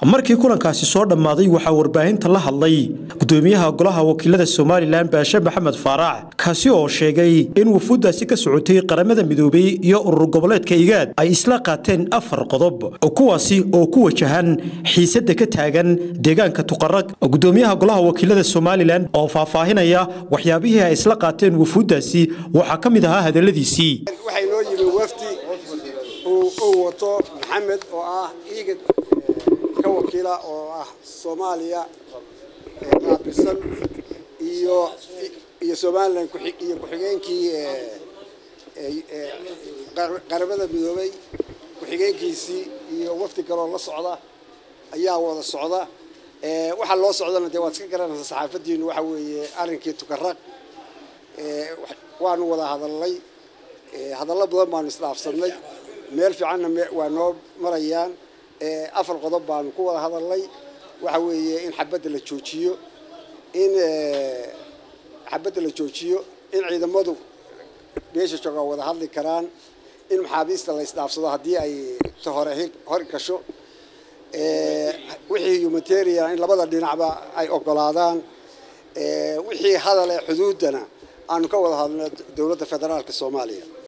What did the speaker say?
markii kulankaasi soo dhammaaday waxaa warbaahinta la hadlay gudoomiyaha golaha wakiilada somalilan baashe maxamed faarax kaasi oo sheegay in wufuuddaasi ka socotay qaramada midoobay iyo urur goboleedka igaad ay isla qaateen afar qodob kuwaasi oo ku wajahan xiisadda ka taagan deegaanka tuqarag gudoomiyaha golaha wakiilada somalilan oo faahfaahinaya waxyaabihii ay isla qaateen wufuuddaasi waxaa ka mid ahaa hadalladiisii waxay noo yimi wafdi uu wato maxamed oo ah iiga ka wakiila oo ah soomaaliya qaabilsan iyo iyo somalilan iyo ku-xigeenkii qaramada midoobay ku-xigeenkiisii iyo wafdi kaloo la socda ayaa wada socda waxaa loo socdana dee waad iska garanaysaa saxaafadiinu waxa weeye arrinkii tukaraq waanu wada hadalnay hadallo badan baanu isdhaafsanay meel fiicanna waa noo marayaan afar qodob baanu ku wada hadalnay waxa weeye in xabadda la joojiyo in xabadda la joojiyo in ciidamadu beesha jooga wada hadli karaan in maxaabiista la isdhaafsado haddii ay ta hore hor gasho wixii humanitarian in labada dhinacba ay ogolaadaan wixii hadal ee xuduuddana aanu ka wada hadlno dowladda federaalka soomaaliya